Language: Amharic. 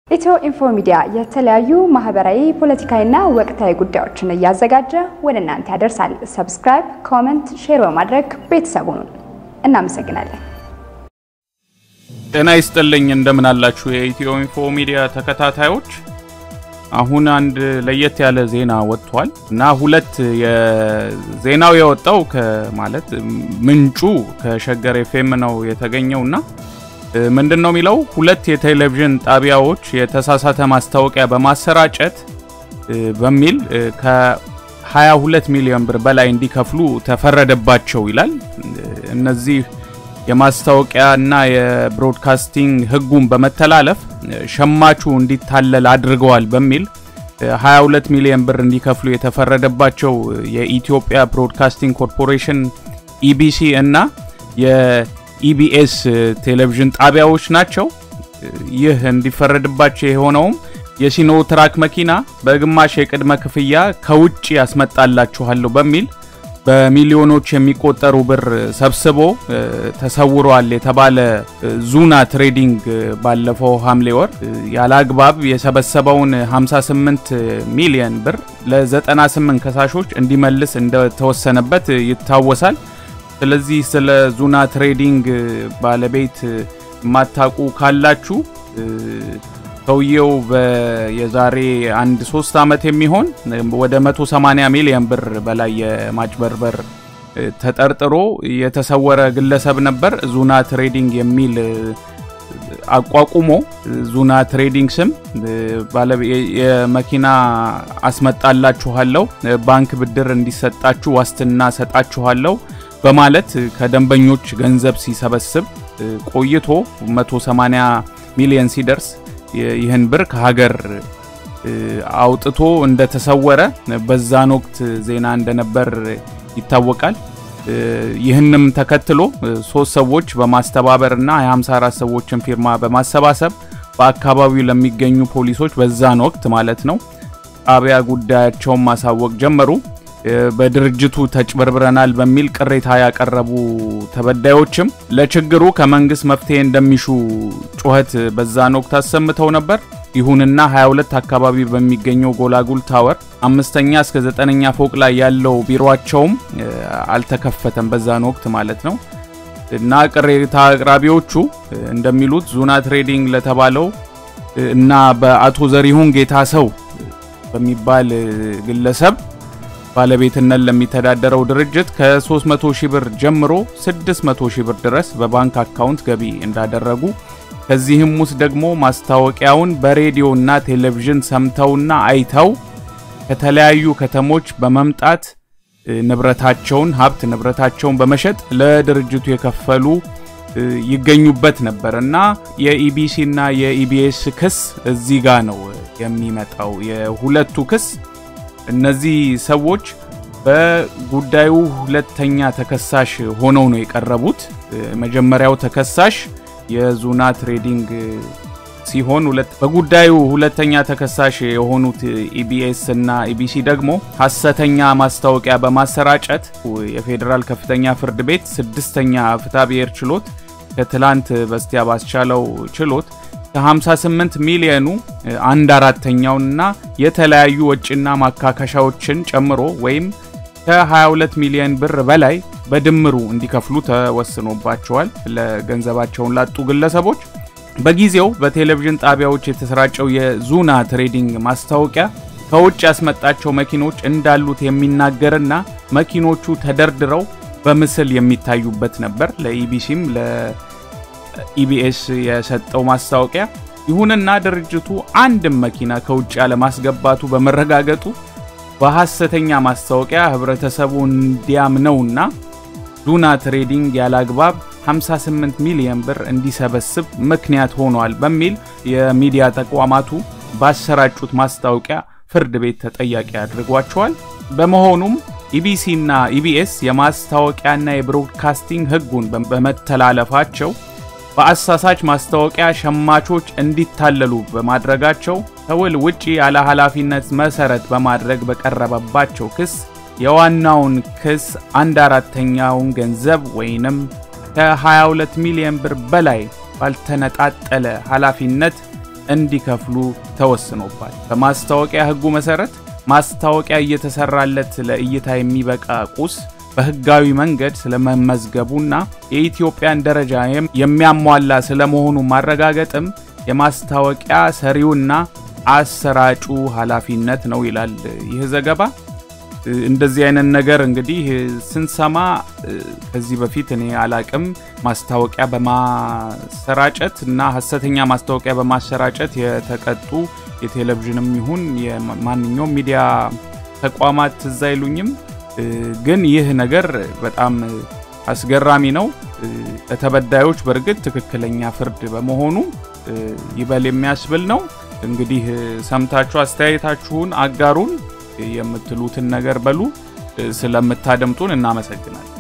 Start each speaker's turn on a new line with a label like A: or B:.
A: ኢትዮ ኢንፎ ሚዲያ የተለያዩ ማህበራዊ፣ ፖለቲካዊና ወቅታዊ ጉዳዮችን እያዘጋጀ ወደ እናንተ ያደርሳል። ሰብስክራይብ፣ ኮመንት፣ ሼር በማድረግ ቤተሰቡን እናመሰግናለን።
B: ጤና ይስጥልኝ እንደምን አላችሁ የኢትዮ ኢንፎ ሚዲያ ተከታታዮች። አሁን አንድ ለየት ያለ ዜና ወጥቷል እና ሁለት የዜናው የወጣው ማለት ምንጩ ከሸገር ኤፍኤም ነው የተገኘው እና ምንድን ነው የሚለው ሁለት የቴሌቪዥን ጣቢያዎች የተሳሳተ ማስታወቂያ በማሰራጨት በሚል ከ22 ሚሊዮን ብር በላይ እንዲከፍሉ ተፈረደባቸው ይላል። እነዚህ የማስታወቂያ እና የብሮድካስቲንግ ሕጉን በመተላለፍ ሸማቹ እንዲታለል አድርገዋል በሚል 22 ሚሊዮን ብር እንዲከፍሉ የተፈረደባቸው የኢትዮጵያ ብሮድካስቲንግ ኮርፖሬሽን ኢቢሲ እና የኢቢኤስ ቴሌቪዥን ጣቢያዎች ናቸው። ይህ እንዲፈረድባቸው የሆነውም የሲኖ ትራክ መኪና በግማሽ የቅድመ ክፍያ ከውጭ ያስመጣላችኋለሁ በሚል በሚሊዮኖች የሚቆጠሩ ብር ሰብስቦ ተሰውሯል የተባለ ዙና ትሬዲንግ ባለፈው ሐምሌ ወር ያለ አግባብ የሰበሰበውን 58 ሚሊዮን ብር ለ98 ከሳሾች እንዲመልስ እንደተወሰነበት ይታወሳል። ስለዚህ ስለ ዙና ትሬዲንግ ባለቤት የማታውቁ ካላችሁ ሰውየው የዛሬ አንድ ሶስት ዓመት የሚሆን ወደ 180 ሚሊዮን ብር በላይ የማጭበርበር ተጠርጥሮ የተሰወረ ግለሰብ ነበር። ዙና ትሬዲንግ የሚል አቋቁሞ ዙና ትሬዲንግ ስም የመኪና አስመጣላችኋለሁ፣ ባንክ ብድር እንዲሰጣችሁ ዋስትና ሰጣችኋለሁ በማለት ከደንበኞች ገንዘብ ሲሰበስብ ቆይቶ 180 ሚሊዮን ሲደርስ ይህን ብር ከሀገር አውጥቶ እንደተሰወረ በዛን ወቅት ዜና እንደነበር ይታወቃል። ይህንም ተከትሎ ሶስት ሰዎች በማስተባበርና የ54 ሰዎችን ፊርማ በማሰባሰብ በአካባቢው ለሚገኙ ፖሊሶች በዛን ወቅት ማለት ነው ጣቢያ ጉዳያቸውን ማሳወቅ ጀመሩ። በድርጅቱ ተጭበርብረናል በሚል ቅሬታ ያቀረቡ ተበዳዮችም ለችግሩ ከመንግስት መፍትሄ እንደሚሹ ጩኸት በዛን ወቅት አሰምተው ነበር። ይሁንና 22 አካባቢ በሚገኘው ጎላጉል ታወር አምስተኛ እስከ ዘጠነኛ ፎቅ ላይ ያለው ቢሮቸውም አልተከፈተም በዛን ወቅት ማለት ነው። እና ቅሬታ አቅራቢዎቹ እንደሚሉት ዙና ትሬዲንግ ለተባለው እና በአቶ ዘሪሁን ጌታ ሰው በሚባል ግለሰብ ባለቤትነት ለሚተዳደረው ድርጅት ከ300 ሺህ ብር ጀምሮ 600 ሺህ ብር ድረስ በባንክ አካውንት ገቢ እንዳደረጉ ከዚህም ውስጥ ደግሞ ማስታወቂያውን በሬዲዮና ቴሌቪዥን ሰምተውና አይተው ከተለያዩ ከተሞች በመምጣት ንብረታቸውን ሀብት ንብረታቸውን በመሸጥ ለድርጅቱ የከፈሉ ይገኙበት ነበር እና የኢቢሲ እና የኢቢኤስ ክስ እዚህ ጋር ነው የሚመጣው። የሁለቱ ክስ እነዚህ ሰዎች በጉዳዩ ሁለተኛ ተከሳሽ ሆነው ነው የቀረቡት። መጀመሪያው ተከሳሽ የዙና ትሬዲንግ ሲሆን በጉዳዩ ሁለተኛ ተከሳሽ የሆኑት ኢቢኤስ እና ኢቢሲ ደግሞ ሐሰተኛ ማስታወቂያ በማሰራጨት የፌዴራል ከፍተኛ ፍርድ ቤት ስድስተኛ ፍትሐብሔር ችሎት ከትላንት በስቲያ ባስቻለው ችሎት ከ58 ሚሊዮኑ አንድ አራተኛውንና የተለያዩ ወጪና ማካካሻዎችን ጨምሮ ወይም ከ22 ሚሊዮን ብር በላይ በድምሩ እንዲከፍሉ ተወስኖባቸዋል። ለገንዘባቸውን ላጡ ግለሰቦች በጊዜው በቴሌቪዥን ጣቢያዎች የተሰራጨው የዙና ትሬዲንግ ማስታወቂያ ከውጭ ያስመጣቸው መኪኖች እንዳሉት የሚናገርና መኪኖቹ ተደርድረው በምስል የሚታዩበት ነበር። ለኢቢሲም ኢቢኤስ የሰጠው ማስታወቂያ። ይሁንና ድርጅቱ አንድም መኪና ከውጭ ያለማስገባቱ በመረጋገጡ በሐሰተኛ ማስታወቂያ ህብረተሰቡ እንዲያምነውና ዙና ትሬዲንግ ያላግባብ 58 ሚሊዮን ብር እንዲሰበስብ ምክንያት ሆኗል በሚል የሚዲያ ተቋማቱ ባሰራጩት ማስታወቂያ ፍርድ ቤት ተጠያቂ አድርጓቸዋል። በመሆኑም ኢቢሲ እና ኢቢኤስ የማስታወቂያና የብሮድካስቲንግ ህጉን በመተላለፋቸው በአሳሳች ማስታወቂያ ሸማቾች እንዲታለሉ በማድረጋቸው ከውል ውጪ ያለ ኃላፊነት መሰረት በማድረግ በቀረበባቸው ክስ የዋናውን ክስ አንድ አራተኛውን ገንዘብ ወይንም ከ22 ሚሊዮን ብር በላይ ባልተነጣጠለ ኃላፊነት እንዲከፍሉ ተወስኖባል። በማስታወቂያ ሕጉ መሰረት ማስታወቂያ እየተሰራለት ለእይታ የሚበቃ ቁስ በህጋዊ መንገድ ስለመመዝገቡና የኢትዮጵያን ደረጃ የሚያሟላ ስለመሆኑ ማረጋገጥም የማስታወቂያ ሰሪውና አሰራጩ ኃላፊነት ነው ይላል ይህ ዘገባ። እንደዚህ አይነት ነገር እንግዲህ ስንሰማ ከዚህ በፊት እኔ አላቅም። ማስታወቂያ በማሰራጨት እና ሀሰተኛ ማስታወቂያ በማሰራጨት የተቀጡ የቴሌቪዥንም ይሁን የማንኛውም ሚዲያ ተቋማት ትዝ አይሉኝም። ግን ይህ ነገር በጣም አስገራሚ ነው። ለተበዳዮች በእርግጥ ትክክለኛ ፍርድ በመሆኑ ይበል የሚያስብል ነው። እንግዲህ ሰምታችሁ አስተያየታችሁን አጋሩን። የምትሉትን ነገር በሉ። ስለምታደምጡን እናመሰግናለን።